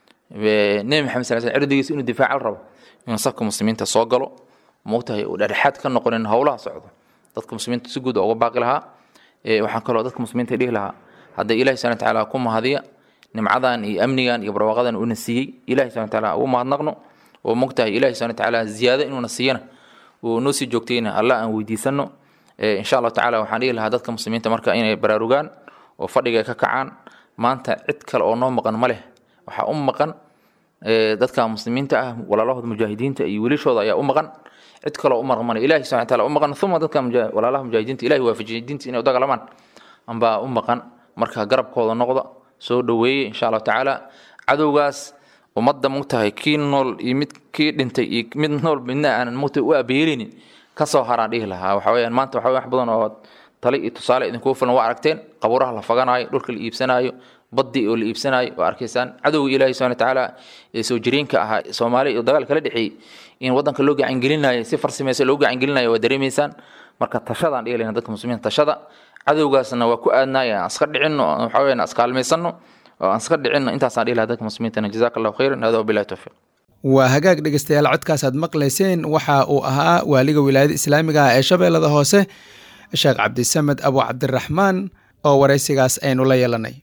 S4: nebi maxamed sal sl cirdigiisa inuu difaaca la rabo inuu safka muslimiinta soo galo moogtahay uu dhexdhexaad ka noqonin howlaha socdo dadka muslimiinta si guud uga baaqi lahaa waxaan kaloo dadka muslimiinta dhihi lahaa hadday ilahi subhana watacaala ku mahadiya nimcadan iyo amnigan iyo barwaaqadan uuna siiyey ilahi subhana wataala ugu mahadnaqno oo mogtahay ilahi subhana watacaala ziyaado inuuna siiyana uu noo sii joogtayna allah aan weydiisano insha allahu tacala waxaan dhihi lahaa dadka muslimiinta marka inay baraarugaan oo fadhiga ka kacaan maanta cid kale oo noo maqan ma leh waxaa u maqan dadka muslimiinta ah walaalahooda mujaahidiinta iyo wilishooda ayaa u maqan cid kaloo u maqan male ilahi subhana wataala u maqan uma dadka walaalaha mujaahidiinta ilahi waafajiyay diinta inay u dagalamaan ambaa u maqan marka garabkooda noqda soo dhoweeye insha allahu tacaala cadowgaas ummadda mogtahay kii nool iyo mid kii dhintay iyo mid nool midna aanan mogtahay u abeelinin kasoo haraan dhihi lahaa waxa weyaan maanta waxa wax badan oo tali iyo tusaale idinkugu filan waa aragteen qabuuraha la faganaayo dhulka la iibsanaayo baddi oo la iibsanaayo waa arkaysaan cadowga ilaahi subhana watacaala ee soo jireenka ahaa soomaaliya iyo dagaal kala dhexeeyey in waddanka loo gacangelinayo si farsamaysa loo gacangelinayo waa dareemaysaan marka tashadaan dhihi lahna dadka muslimiinta tashada cadowgaasna waa ku aadnaaya aan iska dhicinno waxa weyaan iskaalmaysanno oo aan iska dhicinno intaasaan dhihi lahaa dadka muslimiintana jazaaka allahu khayran hada wabilahi towfiiq
S2: waa hagaag dhegeystayaal codkaasaad maqlayseen waxa uu ahaa waaliga wilaayada islaamiga ah ee shabeellada hoose sheekh cabdisamed abu cabdiraxmaan oo waraysigaas aynu la yeelanay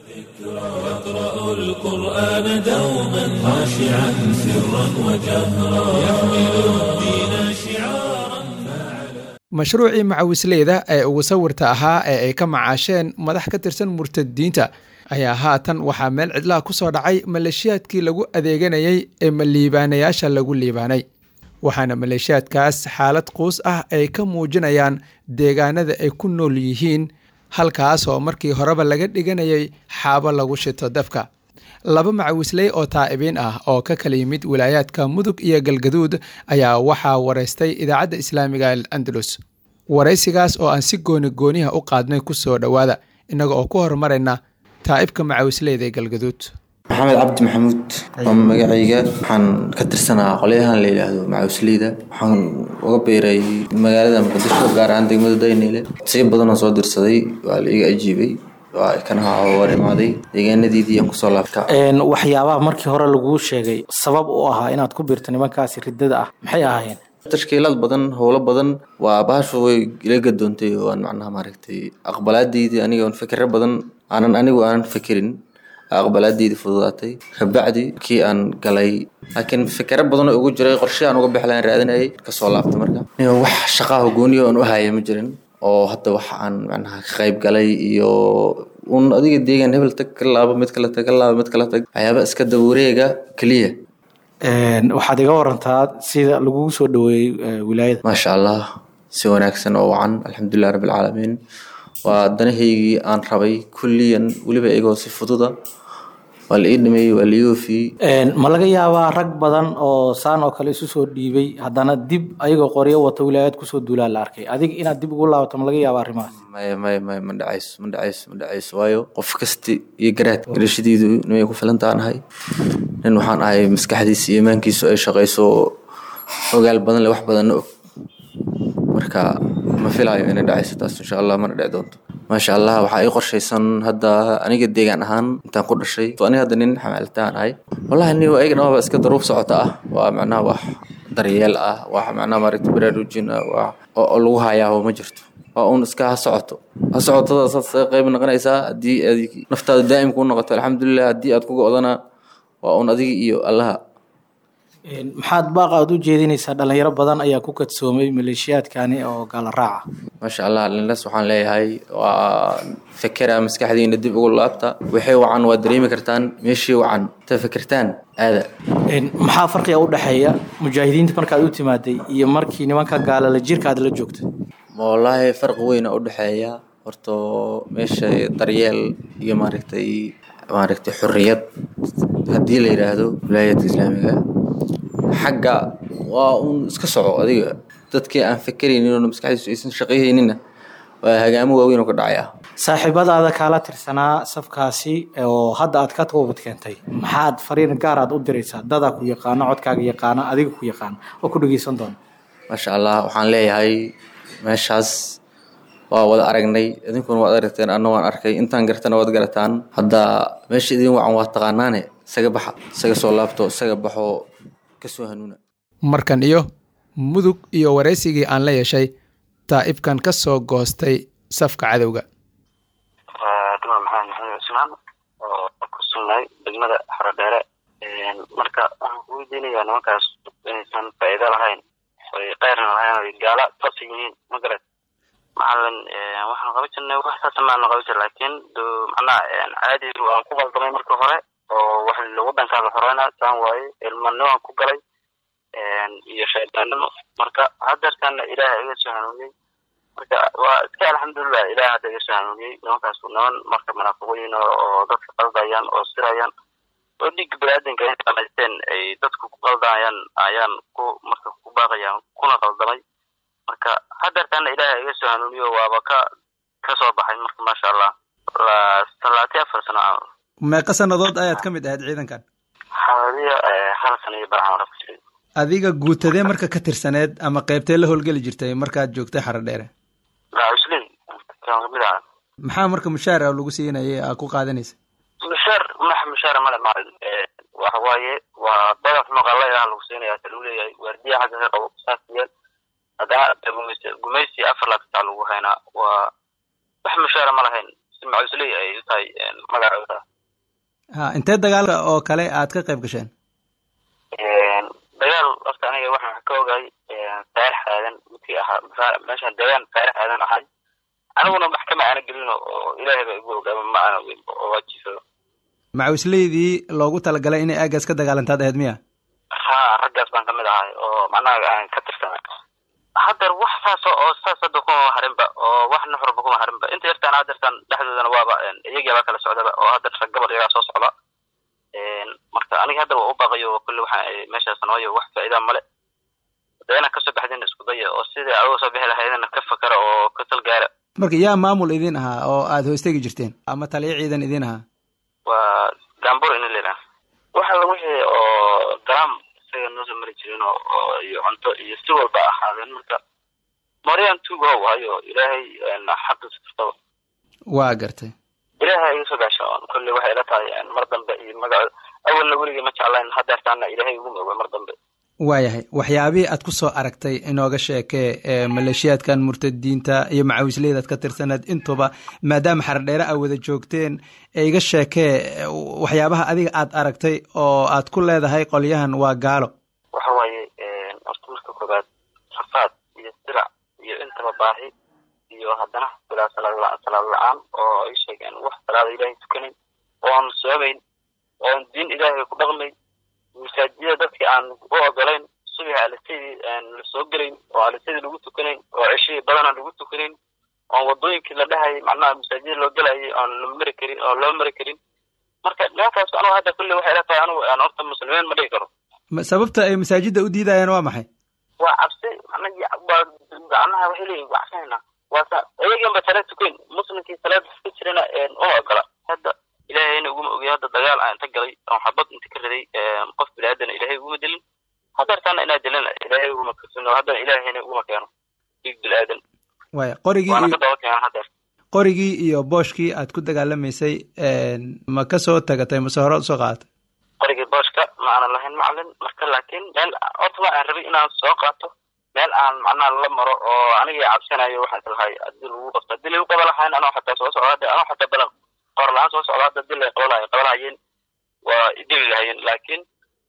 S1: القرآن دوما خاشعا سرا وجهرا يحمل الدين شعارا
S2: mashruucii macawisleyda ee ugu sawirta ahaa ee ay ka macaasheen madax ka tirsan murtadiinta ayaa haatan waxaa meel cidlaha ku soo dhacay maleeshiyaadkii lagu adeeganayay ee maliibaanayaasha lagu liibaanay waxaana maleeshiyaadkaas xaalad quus ah ay ka muujinayaan deegaanada ay ku nool yihiin halkaas oo markii horeba laga dhiganayay xaabo lagu shito dabka laba macawisley oo taa'ibiin ah oo ka kala yimid wilaayaadka mudug iyo galgaduud ayaa waxaa waraystay idaacadda islaamiga al andalus waraysigaas oo aan si gooni gooniha u qaadnay ku soo dhowaada innaga oo ku horumarayna taa'ibka macawisleyda ee galgaduud
S11: maxamed cabdi maxamuud oo magacayga waxaan ka tirsanaa qolyahan la yidhaahdo macawisleyda waxaan uga beeray magaalada muqdisho gaar ahaan degmada dayneyle siyo badanoo soo dirsaday waa la iga ajiibay waa kanaha war imaaday deegaanadeedii aan kusoo laabta
S12: waxyaabaha markii hore laguu sheegay sabab u ahaa inaad ku biirto nimankaasi ridada ah maxay ahaayeen
S11: tashkiilad badan howlo badan waa bahashu way ila gadoontay oo aan macnaha maaragtay aqbalaadeydii aniga on fikiro badan aanan anigu aanan fikirin aqbalaadeydii fududaatay kabacdi kii aan galay laakiin fikiro badan oo ugu jiray qorshe aan uga bixlaan raadinayay kasoo laabta marka wax shaqaha gooniyo aan u haya ma jirin oo hadda waxa aan macnaha ka qayb galay iyo un adiga deegaan hebel tag ka laabo mid kale tag ka laabo mid kale tag waxyaaba iska dawareega keliya
S12: waxaad iga warantaa sida lagugu soo dhaweeyey wilaayada
S11: maasha allah si wanaagsan oo wacan alxamdulilah rabbi alcaalamiin waa danahaygii aan rabay kulliyan weliba iyagoo si fududa waa la ii dhameeyey waa la ii oofiyey
S12: ma laga yaabaa rag badan oo saan oo kale isu soo dhiibay haddana dib ayagoo qoryo wata wilaayad kusoo duulaa la arkay adiga inaad dib ugu laabato ma laga yaaba arrimahaas
S11: maya maya maya ma dhacayso ma dhacayso ma dhacayso waayo qof kasti iyo garaad garashadiidu nimay ku filantaan ahay nin waxaan ahay maskaxdiisa iyo imaankiisu ay shaqayso ogaal badan le wax badanna og marka ma filayo inay dhacayso taas insha allah mana dhici doonto maasha allah waxaa ii qorshaysan hadda aniga deegaan ahaan intaan ku dhashay aniga hadda nin xamaalitaan ahay wallahi ni ayaga dhamaba iska daruuf socota ah waa macnaha wax daryeel ah wax macnaha maaragta baraarujin ah wax oo lagu hayaa ma jirto waa uun iska ha socoto ha socotada saad saga qayb noqonaysaa haddii aad naftaada daa'im kuu noqoto alxamdulilah haddii aad ku go'dana waa uun adiga iyo allaha
S12: maxaad baaqa aad u jeedinaysaa dhalinyaro badan ayaa ku kadsoomay maleeshiyaadkani oo gaala raaca
S11: maasha allah linlas waxaan leeyahay waa fekera maskaxdiina dib ugu laabta wixii wacan waad dareemi kartaan meeshii wacan ta fekertaan aada
S12: maxaa farqiga u dhexeeya mujaahidiinta markaad u timaaday iyo markii nimanka gaalala jirka aad la joogtay
S11: wallaahi farqi weyna u dhexeeya horta meesha daryeel iyo maaragtay maaragtay xorriyad haddii la yidhaahdo wilaayadka islaamiga xagga waa uun iska soco adiga dadkii aan fekeraynin oo maskaxdiisu aysan shaqayhaynina waa hagaamo waaweyn oo ka dhacaya
S12: saaxiibadaada kaala tirsanaa safkaasi oo hadda aad ka toobad keentay maxaad fariin gaar aad u diraysaa dadaa ku yaqaano codkaaga yaqaana adiga ku yaqaana oo ku dhegeysan doona
S11: maasha allah waxaan leeyahay meeshaas waa wada aragnay idinkuna waad aragteen anna waan arkay intaan gartana waad garataan hadda meesha idin wacan waa taqaanaane isaga baxa isaga soo laabto isaga baxo kasoo hanuuna
S2: markan iyo mudug iyo waraysigii aan la yeeshay taa'ibkan ka soo goostay safka cadowga
S5: dumar maxamed maxamed cusmaan oo ku sugnay degmada xarodheere marka waxaan ku weydiinayaa nimankaas inaysan faa'iido lahayn oy keyrna lahayn oy gaala toosa yihiin ma garat macalin waxaan qaban jirnay wax saasa maana qaban jir laakiin macnaha caadi waan ku qaldamay marka hore oo wax wadankaa la xoreyna saan waaye ilmanimo aan ku galay iyo shaydaannimo marka hadeertaana ilaaha iga soo hanuuniyey marka waa iska alxamdulilah ilaah hadda iga soo hanuuniyey nimankaas niman marka munaafiqooyin oo dadka qaldayaan oo sirayaan oo dhiigga baniaadanka ay samaysteen ay dadku ku qaldayaan ayaan ku marka ku baaqayaan kuna qaldamay marka hadeertaana ilaaha iga soo hanuuniyo waaba ka ka soo baxay marka maasha allah talaati afar sano camal
S2: meeqa sannadood ayaad ka mid ahayd ciidankan
S5: xawadiya hal sano iyo baraxan wara ku jiray
S2: adiga guutadee marka ka tirsaneed ama qeybtee la howlgeli jirtay markaad joogtay xaro dheere
S5: macuslin kan kamid aha
S2: maxaa marka mushaar ah lagu siinayay aa ku qaadanaysa
S5: mushaar max mushaar male maalin waxa waaye waa badaf maqala ah lagu siinaya ta lagu leeyahay waardiya xagga ka qabo saas yeel haddana gumaysi gumaysi afar laabtaa lagu haynaa waa wax mushaara ma lahayn si macusley ay u tahay magacooda
S2: ha intee dagaal oo kale aad ka qayb gasheen
S5: dagaal horta aniga waxaan wax ka ogahay saarix aadan midkii ahaa meeshaan deegaan saarix aadan ahay aniguna maxkama aana gelino oo ilaahay baa igu ogaaba ma aana weyn oo waajifado
S2: macawisleydii loogu talagalay inay aagaas ka dagaalantaad ahayd miya
S5: ha raggaas baan kamid ahay oo macnaha aan ka tirsanay hadeer wax saas oo saas hadda kuma harinba oo wax nuxurba kuma harinba inta yartaan hadeertaan dhexdoodana waaba iyagiibaa kala socdaba oo hadeer rag gabal iyagaa soo socda marka aniga hadda waa u baqayo kulli waxa meeshaas nooyo wax faa'iida male hadda inaad kasoo baxdin isku daya oo sidai adiga soo bixi lahaydna ka fakara oo ka talgaara
S2: marka yaa maamul idin ahaa oo aad hoostegi jirteen ama taliyo ciidan idin ahaa
S5: waa gambur ina leedaha waxa la wixii oo garaam isaga noosoo mari jirin oo iyo cunto iyo si walba ahaadeen marka moryaan tuugo hayo ilaahay xaqiisa kastaba
S2: waa gartay
S5: ilaahay iga soo gaasho kulli waxay ila tahay mar dambe iyo magaco awalna weligii ma jeclayn hadeertaana ilaahay igu mooga mar dambe
S2: waayahay waxyaabihii aad ku soo aragtay inooga sheekee ee maleeshiyaadkan murtadiinta iyo macawisleydaad ka tirsaneed intuba maadaama xardheere aa wada joogteen ee iga sheekee waxyaabaha adiga aad aragtay oo aad ku leedahay qolyahan waa gaalo
S5: waxa waaye horta marka koobaad rafaad iyo silac iyo intaba baahi iyo haddana bilaa salaad salaad la-aan oo ay sheegeen wax salaada ilaahay tukanayn oon soomayn oon diin ilaahay ku dhaqmayn masaajida dadkii aan u ogolayn subax alisadii la soo gelayn oo alisadii lagu tukanayn oo ceshihii badanaan lagu tukanayn oon wadooyinkii la dhahayay macnaha masaajida loo gelayay oon la mari karin oo loo mari karin marka nimankaas anugu hadda kulli waxay ila tahay anugu aan horta muslimiin ma dhigi karo
S2: sababta ay masaajidda u diidayaan waa maxay
S5: waa cabsi waa macnaha waxay leeyihin waa cabsanayna waa sa iyagiin ba salaad tukayn muslimkii salaad ka jirana uma ogola hadda ilaahayna uguma ogiy hadda dagaal aan inta galay oon xabad inta ka riday qof biniaadana ilaahay uguma dilin hadeertaana inaa dilana ilaahay uguma kasino haddana ilaahayna uguma keeno dhiig biniaadan
S2: waaya qorigii
S5: waana ka daba keenan hadeer
S2: qorigii iyo booshkii aad ku dagaalamaysay ma ka soo tagatay mase hore usoo qaadatay
S5: qorigii booshka ma aanan lahayn macalin marka laakiin meel horta ma aan rabay inaan soo qaato meel aan macnaha la maro oo anigii cabsanayo waxaan islahay hadii lagu qabto hadii lagu qaba lahayn anoo xataa soo socda hadda anoo xataa balan qor la-aan soo socda hadda dil ay qabalay qabalahayeen waa idili lahayeen laakiin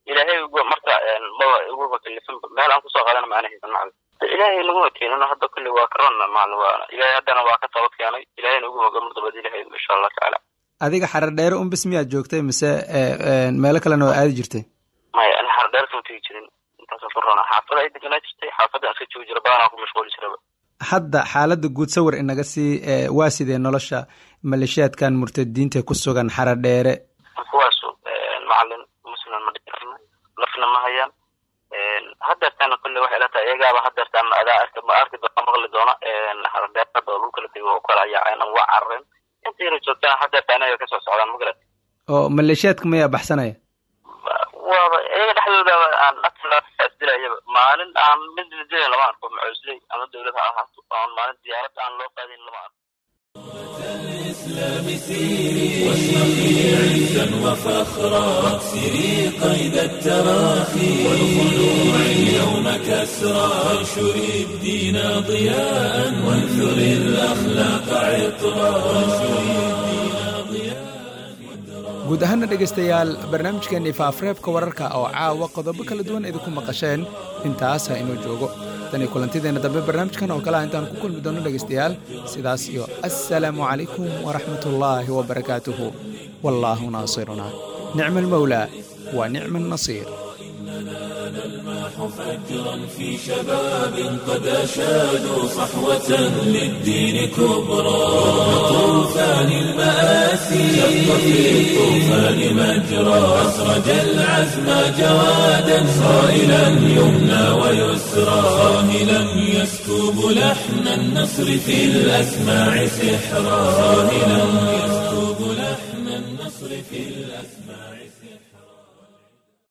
S5: ilaahay ugu- marka een, maba iguba kalifin meel aan kusoo qaadana maana haysan macalin ilaahay naguma keenino hadda kulli waa karonna macalin waa ilaahay haddana waa ka toobad keenay ilaahayna ugu hoga mar dabad ilaahay insha allah tacaala
S2: adiga xarar dheere un bis miyaad joogtay mise ee, ee, meelo kalena oo aadi jirtay
S5: maya ani xardheer kama tegi jirin intaasoo ku roona xaafada ay deganaa jirtay xaafadda aan iska joogi jira badanaa ku mashquuli jiraba
S2: hadda xaaladda guud sawir inaga sii ee, waa sidee nolosha maleeshiyaadkan murtadiinta ku sugan xarar dheere
S5: kuwaasu een, macalin muslim ma dhigan nafna ma hayaan een, hadeertaana kulle waxay ila tahay iyagaaba hadeertaan adaa arki ma arki doona maqli doona een, xardheer hadda oo lagu kala tego oo kala yaaceen ama waa carareen inta yara joogtaan hadeertaan ayaga kasoo socdaan magarat
S2: oo maleeshiyaadka mayaa baxsanaya
S5: waaba iyaga dhexdooda aan asdilayaba maalin aan mid la dilayn lama arko macoosley ama dowlad ha ahaato aan maalin diyaarad aan loo qaadin lama arko
S1: الإسلام سيري واشرقي عزا وفخرا واكسري قيد التراخي والخلوع اليوم كسرا وانشري الدين ضياء وانثري الأخلاق عطرا وانشري الدين ضياء
S2: guud ahaana dhegaystayaal barnaamijkeenii faafreebka wararka oo caawa qodobo kala duwan idinku maqasheen intaas ha inoo joogo tan iyo kulantideenna dambe barnaamijkan oo kale ah intaan ku kulmi doono dhegaystayaal sidaas iyo assalaamu calaykum waraxmatullaahi wabarakaatuhu wallaahu naasiruna nicma almawlaa wa nicma annasiir
S1: نلمح فجرا في شباب قد أشادوا صحوة للدين كبرى طوفان المآسي شق في الطوفان مجرى أسرج العزم جوادا صائلا يمنى ويسرى صاهلا يسكب لحن النصر في الأسماع سحرا صاهلا يسكب